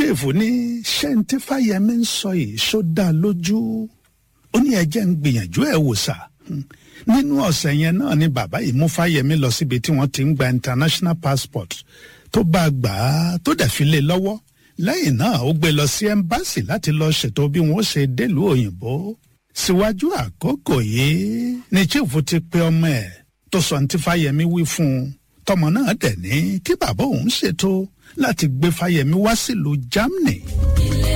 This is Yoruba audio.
chief ní ṣé n tí fáyemí ń sọ yìí ṣó dá lójú ó ní ẹjẹ́ ń gbìyànjú ẹ̀ wò sá nínú ọ̀sẹ̀ yẹn náà ni bàbá yìí mú fáyemí lọ síbi tí wọ́n ti ń gba international passport tó bá a gbà á tó dẹ̀ fi lé lọ́wọ́ lẹ́yìn náà ó gbé lọ sí ẹ́mbáàsì láti lọ ṣètò bí wọ́n ṣe délùú òyìnbó síwájú àkókò yìí ni chief ti pe ọmọ ẹ̀ tó sọ ní tí fáyemí wí fún un tọmọ náà dẹ̀ ní kí bàbá òun ṣètò láti gbé fáyemí wá sílùú germany.